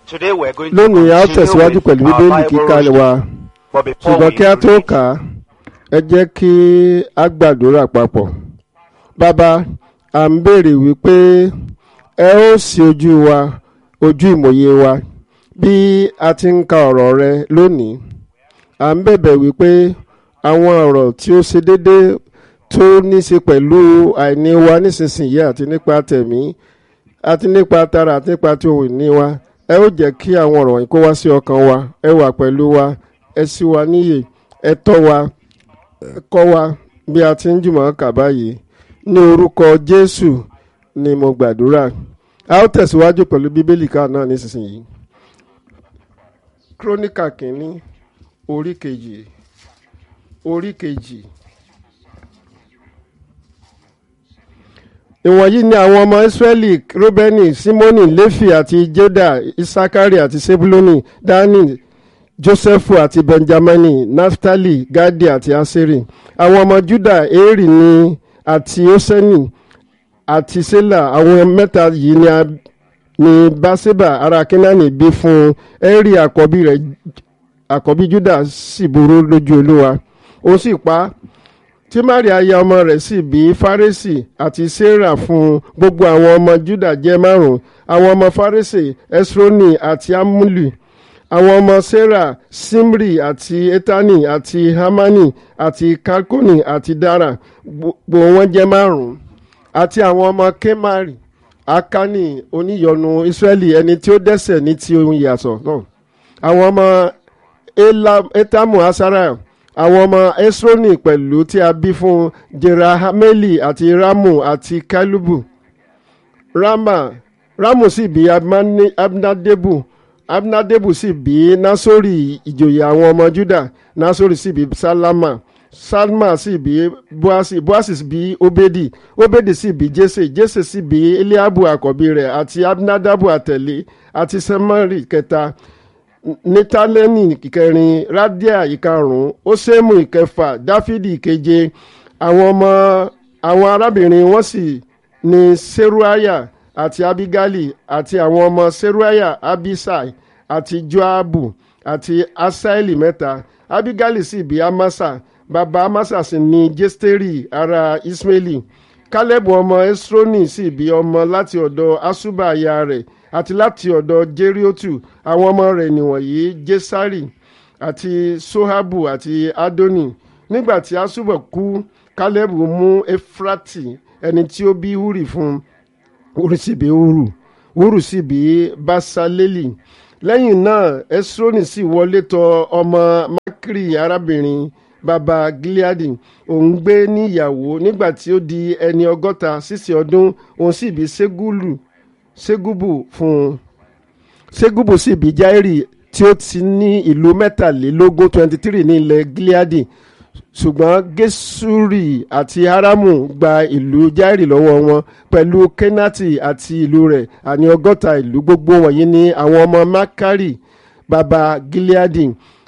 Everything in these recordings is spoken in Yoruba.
Today we're going lónìí a ó to tẹ̀síwájú continue pẹ̀lú with our bíbélì Bible kíkà reading. wa But before ṣùgbọ́n we kí a tó read, kà á ẹ jẹ́ kí a gbàdúrà papọ̀ bàbá à ń béèrè wípé ẹ ó ṣí ojú wa ojú ìmòye wa bí a ti ń ka ọ̀rọ̀ rẹ lónìí à ń bẹ̀bẹ̀ wípé àwọn ọ̀rọ̀ tí ó ṣe déédéé tó ní í ṣe pẹ̀lú àìní wa nísinsìnyí àti nípa tẹ̀mí àti nípa tara àti nípa tí ohun ìní wa ẹ ó jẹ́ kí àwọn ọ̀rọ̀ wọ̀nyí kó wá sí ọkàn wa ẹ wà pẹ̀lú wa ẹ ṣí wa níyè ẹ tọ́ wa ẹ kọ́ wa bí a ti ń jùmọ̀ kà báyìí ní orúkọ Jésù ni mo gbàdúrà a ó tẹ̀síwájú pẹ̀lú bíbélì ká náà nísinsìnyí kírónìkà kìíní orí kejì orí kejì. ìwọ̀nyí ni àwọn ọmọ israẹli rúbẹ́nì símónì léfì àti jédà isakari àti sebuloni dani jósẹ́fù àti benjamini naftali gadi àti aseri àwọn ọmọ juda eri ni àti oseni àti sela àwọn mẹ́ta yìí ni a ni baseba ará kenani bí fún eri àkọ́bí rẹ̀ àkọ́bí juda sì burú lójú olúwa ó sì pa á tí maria aya ọmọ rẹ̀ sì bí fárẹ́sì àti sarah fún gbogbo àwọn ọmọ juda jẹ́ márùn àwọn ọmọ fárẹ́sì esroni àti amuli àwọn ọmọ sarah simri àti etani àti hamani àti kalkoni àti dara gbogbo wọn jẹ́ márùn àti àwọn ọmọ kemari akani oníyọnu israẹli ẹni tí ó dẹ́ṣẹ̀ ní ti ohun ìyàsọ̀ náà àwọn ọmọ Ela- etamu asarah àwọn ọmọ esroni pẹ̀lú tí a bí fún jerahameli àti ramu àti kalubu rama ramu sì bí Abmani- abnadebu abnadebu sì bí nasori ìjòyè àwọn ọmọ juda nasori sì bí salama salma sì bí boasi boasi sì bí obedi obedi sì bí jese jese sì bí eliabu àkọ́bí rẹ̀ àti abnadabu àtẹ̀lé àti semari kẹta nitaleni ìkẹrin radia ìkarùn osemu ìkẹfà dáfídì ìkeje àwọn ọmọ àwọn arábìnrin wọn sì ní seruaya àti abigali àti àwọn ọmọ seruaya abisai àti joabu àti asaeli mẹ́ta abigali sì bí amasa bàbá amasa sì ní jesteri ará ismaili kálẹ́bù ọmọ esroni sì bí ọmọ láti ọ̀dọ̀ asuba aya rẹ̀ àti láti ọ̀dọ̀ jeriotu àwọn ọmọ rẹ̀ nìwọ̀nyí jesari àti sohabu àti adoni nígbà tí asuba kú kálẹ́bù mú efrati ẹni tí ó bí huri fún huri sì bí huru huru sì bí basaleli lẹ́yìn náà esroni sì wọlé tọ̀ ọmọ makiri arábìnrin baba gileadi òun gbé níyàwó nígbà tí ó di ẹni ọgọ́ta sísè ọdún òun sì bí segulu segubu fún un segubu sì bí jairi tí ó ti ní ìlú mẹ́tàlélógún twenty three ní ilẹ̀ gileadi ṣùgbọ́n gesuri àti haramu gba ìlú jairi lọ́wọ́ wọn pẹ̀lú kenati àti ìlú rẹ̀ àní ọgọ́ta ìlú gbogbo wọ̀nyí ní àwọn ọmọ makari baba gileadi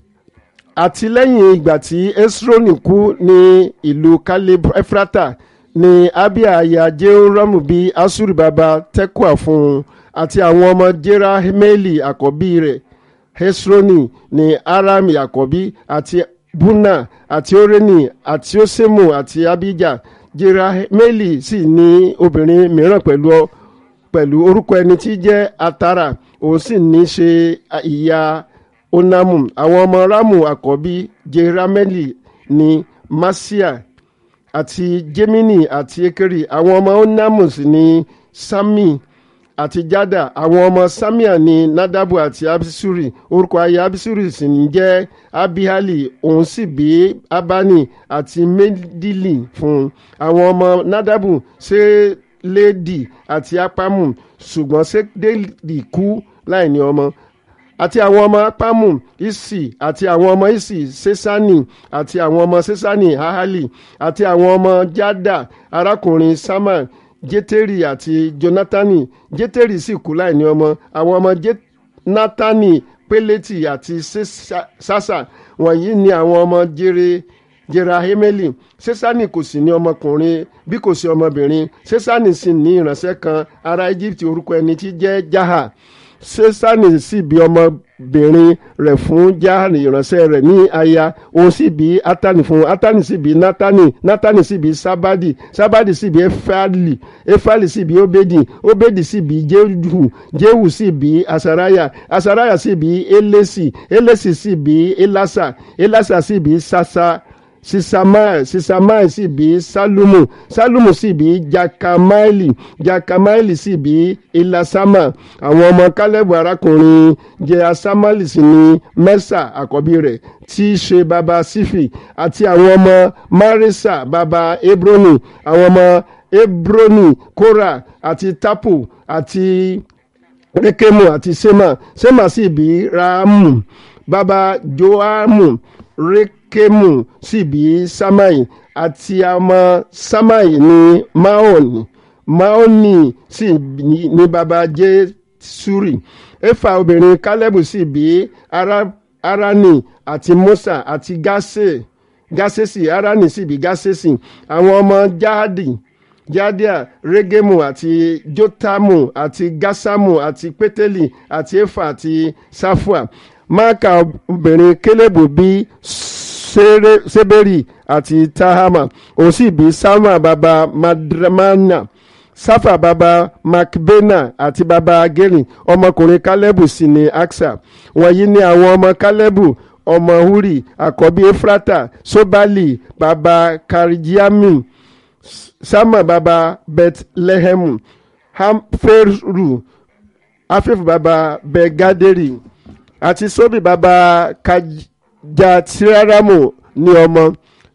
àti lẹ́yìn ìgbà tí esroni kú ní ìlú kaleb efrata ní abia aya jehoramu bí asuri baba tekua fún un àti àwọn ọmọ jerahmeli àkọ́bí rẹ̀ hesroni ní aram àkọ́bí àti buna àti oreni àti osemu àti abija jerahmeli sì ní obìnrin mìíràn pẹ̀lú pẹ̀lú orúkọ ẹni tí jẹ́ atara òun sì ní ṣe ìyá onamu àwọn ọmọ ramu àkọ́bí jerameli ní masia àti jemini àti ekeri àwọn ọmọ onamus ní sami àti jada àwọn ọmọ samia ní nadabu àti abisuri orúkọ aya abisuri sì ní jẹ́ abihali òun sì bí abani àti medili fún un àwọn ọmọ nadabu seledi àti apamu ṣùgbọ́n seledi kú láì ní ọmọ àti àwọn ọmọ apamu isi àti àwọn ọmọ isi sesani àti àwọn ọmọ sesani hahali àti àwọn ọmọ jada arákùnrin sama jeteri àti jonatani jeteri sì kú láìní ọmọ àwọn ọmọ jonatani peleti àti sasa wọ̀nyí ni àwọn ọmọ jere jerahemeli sesani kò sì ní ọmọkùnrin bí kò sí ọmọbìnrin sesani sì ní ìránṣẹ́ kan ará egypt orúkọ ẹni tí jẹ́ jaha sésánì sì bí ọmọbìnrin rẹ̀ fún jáàní ìránṣẹ́ rẹ̀ ní aya òun sì bí átánì fún átánì sì bí nátánì nátánì sì bí sábádì sábádì sì bí éfàlì éfàlì sì bí óbédì óbédì sì bí jéhù jéhù sì bí asaraya asaraya sì bí élésì élésì sì bí élásà élásà sì bí sasa sisamai sisamai sì bí salumu salumu sì bí jakamaili jakamaili sì bí ilasama àwọn ọmọ kálẹ̀bù arákùnrin jẹ́ asamali sì ní mẹ́sà àkọ́bí rẹ̀ tí í ṣe baba sífì àti àwọn ọmọ marisa baba hebroni àwọn ọmọ hebroni kora àti tapu àti rekemu àti sema sema sì bí ramu baba joamu rekemu sì bí samai àti ọmọ samai ní maoni maoni sì ní baba jesuri efa obìnrin kálẹ́bù sì bí arani àti musa àti gase gasesi arani sì bí gasesi àwọn ọmọ jahadi jadia regemu àti jotamu àti gasamu àti pétélì àti efa àti safua máàkà obìnrin kélébù bí seberi àti tahama òun sì bí sama baba madramana safa baba macbena àti baba geri ọmọkùnrin kálẹ́bù sì ni aksa wọ̀nyí ni àwọn ọmọ kálẹ́bù ọmọ huri àkọ́bí efrata sobali baba karijiami sama baba bethlehemu hamferu afefu baba begaderi àti sobi baba kajatiraramu ní ọmọ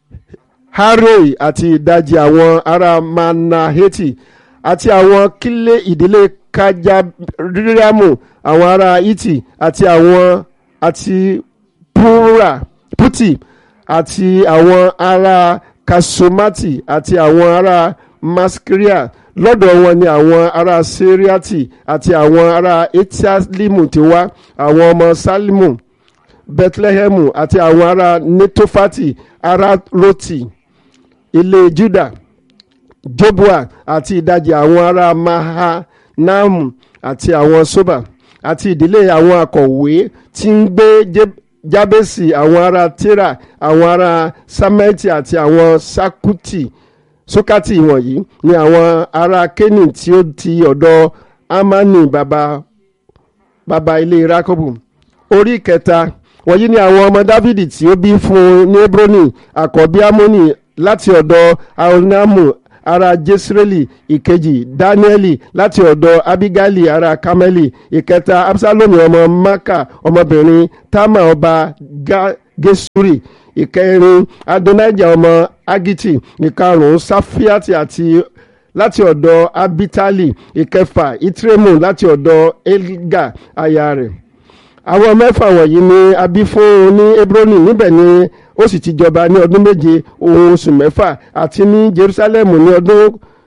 haroi àti ìdajì àwọn ará manaheti àti àwọn kílé ìdílé kajabiramu àwọn ará iti àti àwọn àti pura puti àti àwọn ará kasomati àti àwọn ará maskiria lọ́dọ̀ wọn ni àwọn ará seriati àti àwọn ará etialimu ti wá àwọn ọmọ salimu bethlehemu àti àwọn ará netofati ará roti ilé juda jobua àti ìdajì àwọn ará mahanamu àti àwọn soba àti ìdílé àwọn akọ̀wé tí ń gbé jábẹ́sì àwọn ará tera àwọn ará samẹ́tì àti àwọn sakuti sókàtì wọ̀nyí ni àwọn ará kénì tí ó ti ọ̀dọ̀ amani baba baba ilé rakobu orí kẹta wọ̀nyí ni àwọn ọmọ dávidi tí ó bí fún un ní hebroni àkọ́bí amoni láti ọ̀dọ̀ aonamu ará jesreli ìkejì danieli láti ọ̀dọ̀ abigaili ará kameli ìkẹta absalomu ọmọ maka ọmọbìnrin tama ọba gesuri ìkẹrin adonijah ọmọ agiti ìkarùn-ún safiati àti láti ọ̀dọ̀ abitali ìkẹfà itremu láti ọ̀dọ̀ elga aya rẹ̀ àwọn mẹ́fà wọ̀nyí ni a bí fún un ní hebroni níbẹ̀ ni ó sì ti jọba ní ọdún méje òun oṣù mẹ́fà àti ní jerusalem ní ọdún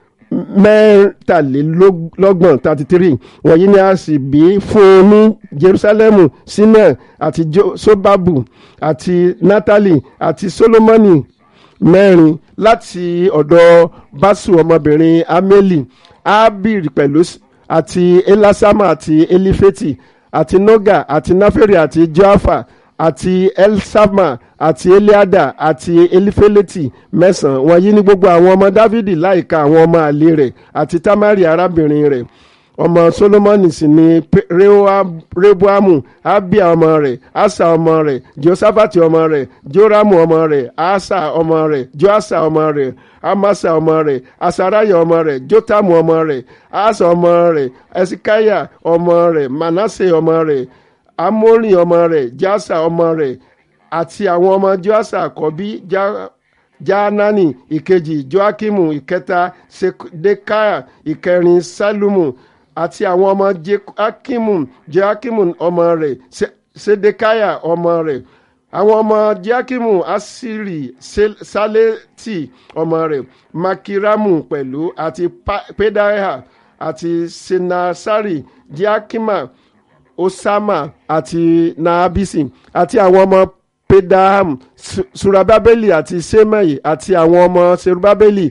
mẹ́tàlélọ́gbọ̀n thirty three wọ̀nyí ni a sì bí fún un ní jerusalem sinai àti sobabu àti natali àti solomoni mẹ́rin láti ọ̀dọ̀ basu ọmọbìnrin ameli abir pẹ̀lú àti elasama àti elifeti àti noga àti naferi àti joafa àti elsama àti eliada àti elifeleti mẹ́sàn-án wọ̀nyí ní gbogbo àwọn ọmọ dávidi láìka àwọn ọmọ àlè rẹ̀ àti tamari arábìnrin rẹ̀ ọmọ solomoni sì ni rehoamu abia ọmọ rẹ̀ asa ọmọ rẹ̀ josafati ọmọ rẹ̀ joramu ọmọ rẹ̀ asa ọmọ rẹ̀ joasa ọmọ rẹ̀ amasa ọmọ rẹ̀ asaraya ọmọ rẹ̀ jotamu ọmọ rẹ̀ asa ọmọ rẹ̀ esikaya ọmọ rẹ̀ manase ọmọ rẹ̀ amori ọmọ rẹ̀ jasa ọmọ rẹ̀ àti àwọn ọmọ joasa àkọ́bí jaanani ìkejì joakimu ìkẹta sedekiah ìkẹrin salumu àti àwọn ọmọ joakimu joakimu ọmọ rẹ̀ sedekiah ọmọ rẹ̀ àwọn ọmọ joakimu asiri saleti ọmọ rẹ̀ makiramu pẹ̀lú àti pedaiah àti senasari joakima osama àti naabisi àti àwọn ọmọ pedaham surababeli àti semai àti àwọn ọmọ serubabeli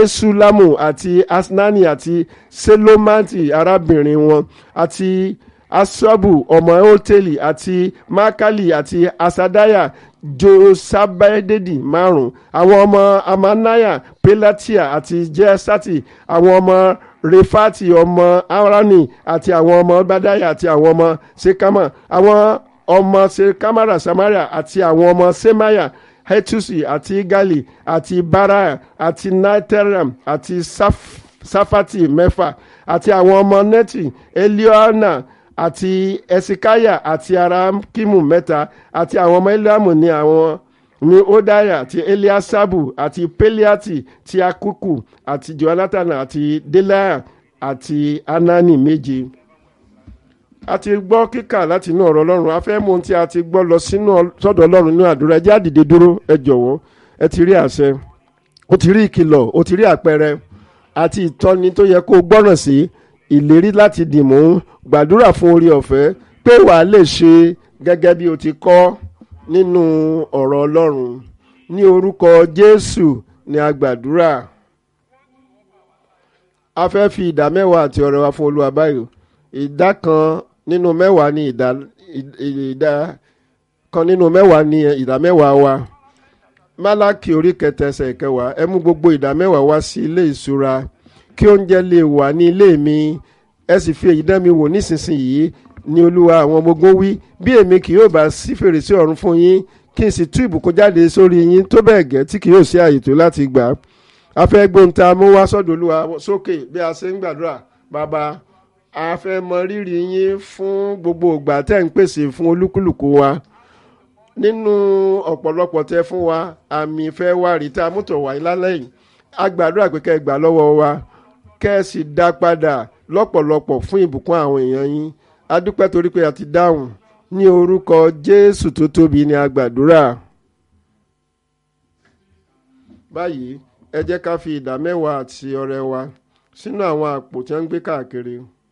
mesulamu àti asnani àti selomati arábìnrin wọn àti asabu ọmọ hoteli àti makali àti asadaya josabededi márùn àwọn ọmọ amanaya pelatia àti jesati àwọn ọmọ refati ọmọ arani àti àwọn ọmọ badaya àti àwọn ọmọ sekama àwọn ọmọ sekamara samaria àti àwọn ọmọ semaya hetusi àti gali àti baraya àti naiteram àti saf safati mẹ́fà àti àwọn ọmọ neti eliona àti esikaya àti arakimu mẹ́ta àti àwọn ọmọ eliamu ní àwọn ní odaya àti eliasabu àti peliati ti akuku àti jonathan àti delaya àti anani méje a ti gbọ́ kíkà láti inú ọ̀rọ̀ ọlọ́run a fẹ́ mú ohun tí a ti gbọ́ lọ sínú sọ́dọ̀ ọlọ́run nínú àdúrà ẹ jẹ́ á dìde dúró ẹ jọ̀wọ́ ẹ ti rí àṣẹ o ti rí ìkìlọ̀ o ti rí àpẹẹrẹ àti ìtọ́ni tó yẹ kó o gbọ́ràn sí ìlérí láti dìmú gbàdúrà fún orí ọ̀fẹ́ pé wàá lè ṣe gẹ́gẹ́ bí o ti kọ́ nínú ọ̀rọ̀ ọlọ́run ní orúkọ jésù ni a gbàdúrà a fẹ́ fi ìdá mẹ́wàá àti ọrẹ wa fún olúwa báyìí ìdá kan nínú mẹ́wàá ni ìdá ìdá kan nínú mẹ́wàá ni ìdá mẹ́wàá wa málákì orí kẹta ẹsẹ̀ ìkẹwàá ẹ mú gbogbo ìdá mẹ́wàá wá sí ilé ìṣúra kí oúnjẹ lè wà ní ilé mi ẹ sì fi èyí dán mi wò nísinsìnyí ni olúwa àwọn ọmọ ogun wí bí èmi kì yóò bá sí fèrèsé ọ̀run fún yín kí n sì tú ìbùkún jáde sórí yín tó bẹ́ẹ̀ gẹ́ tí kì yóò sí àyè tó láti gbà á fẹ́ gbóhùn tá a mú wá sọ́dọ̀ olúwa sókè bí a ṣe ń gbàdúrà bàbá a fẹ́ mọ rírì yín fún gbogbo ìgbà tẹ́ ń pèsè fún olúkúlùkù wa nínú ọ̀pọ̀lọpọ̀ tẹ́ fún wa àmì ìfẹ́ wa rí tá a mú tọ̀ wáyé lálẹ́ yìí a gbàdúrà pé kẹ́ ẹ gbà lọ́wọ́ wa kẹ́ ẹ sì dá padà lọ́pọ̀lọpọ̀ fún ìbùkún àwọn èèyàn yín a dúpẹ́ torí pé a ti dáhùn ní orúkọ jésù tó tóbi ni a gbàdúrà báyìí ẹ jẹ́ ká fi ìdá mẹ́wàá àti ọrẹ wa sínú àwọn àpò tí wọ́n ń gbé káàkiri